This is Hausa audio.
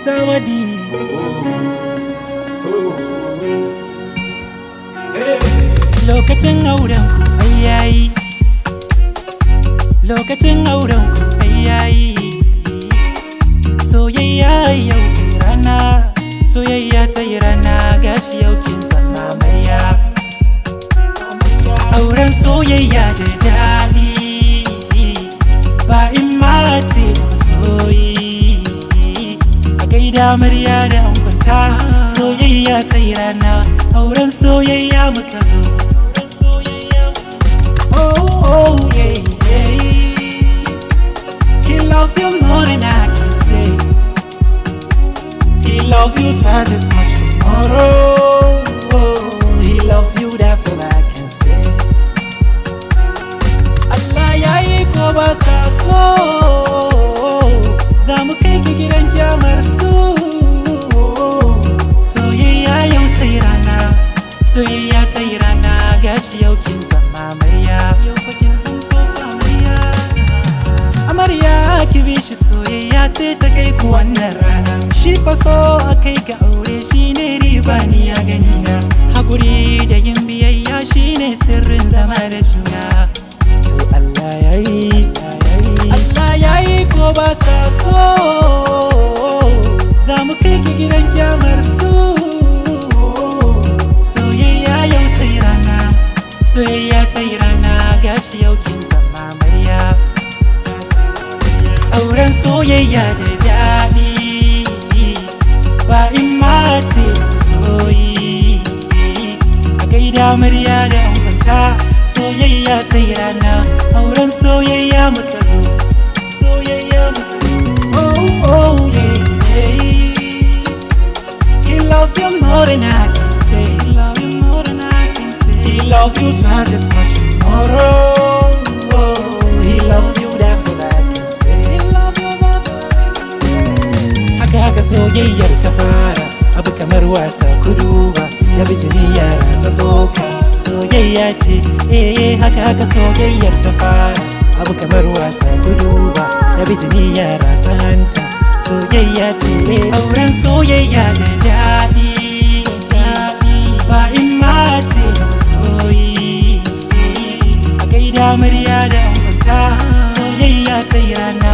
samadi lokacin auren ku ai yayi lokacin auren ku ai yayi soyayya yau ta yi rana soyayya ta yi rana gashi yau kin zama amarya auren soyayya da daɗi ba in mace soyi a gaida amarya da angonta soyayya ta yi rana auren soyayya muka zo oh, oh yeah, yeah. He loves you more than I can say He loves you twice as much tomorrow He loves you, that's all I can say Allah ya yi ko ba sa so Za mu kai ki gidan kyamar su Soyayya yau ta yi rana Soyayya ta yi rana gashi yau kin zama amarya Yau fa kin zama kofa amarya Amarya ki bi shi soyayya ce ta kai ku wannan rana Shi fa so a kai ga aure shi ne riba ni ya gani na Hakuri da yin biyayya shi ne sirrin zama da juna To Allah ya yi Allah ya yi ko ba sa so Za mu kai ki gidan kyamar su Soyayya yau ta yi rana Soyayya ta yi rana gashi yau kin zama amarya auren soyayya da daɗi ba in mace soyi a gaida amarya da angonta soyayya ta yi rana auren soyayya muka zo soyayya muka zo oh oh yeah yeah he loves you more than I can say he loves you more than I can say he loves you twice as much tomorrow oh, he loves you that's all I can say he loves you that's all I can say haka haka soyayyar ta fara abu kamar wasa kuduba ya bi jini ya rasa soka soyayya ce eh haka haka soyayyar ta fara abu kamar wasa kuduba ya bi jini ya rasa hanta soyayya ce auren soyayya da daɗi ba in mace soyi a gaida murya da angonta soyayya ta yi rana